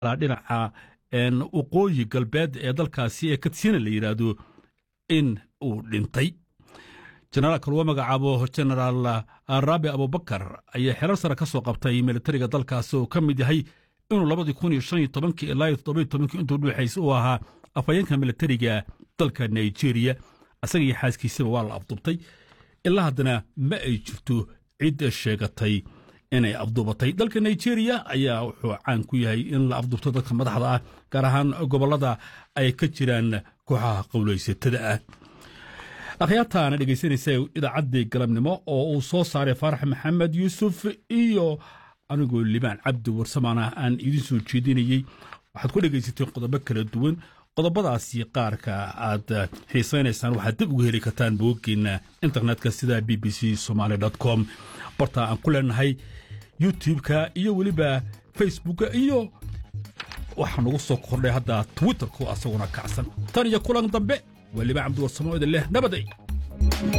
dhinaca waqooyi galbeed ee dalkaasi ee katsina la yidhaahdo in uu dhintay jenaraalka lagu magacaabo jenaraal raabi abubakar ayaa xerar sare ka soo qabtay militariga dalkaasi oo ka mid yahay inuu labadii kun iyo shan iyo tobankii ilaa iyo toddoba iyo tobankii intuu dhuuxaysa uu ahaa afhayeenka militariga dalka nigeria isaga iyo xaaskiisaba waa la afduubtay ilaa haddana ma ay jirto cid sheegatay inay afduubatay dalka nigeria ayaa wuxuu caan ku yahay in la afduubto dadka madaxda ah gaar ahaan gobollada ay ka jiraan kooxaha qowlaysatada ah akhyaartaana dhegaysanaysa idaacaddii galabnimo oo uu soo saaray faarax maxamed yuusuf iyo anigoo libaan cabdi warsamaana aan idiin soo jeedinayey waxaad ku dhegaysateen qodobo kala duwan qodobadaasi qaarka aad xiisaynaysaan waxaad dib ugu heli kartaan booggeena internetka sida b b c somaali com barta aan ku leenahay youtube-ka iyo weliba facebooka iyo waxaa nagu soo kordhay hadda twitterku asaguna kacsan tan iyo kulan dambe waa libaan cabdi warsamo idin leh nabaday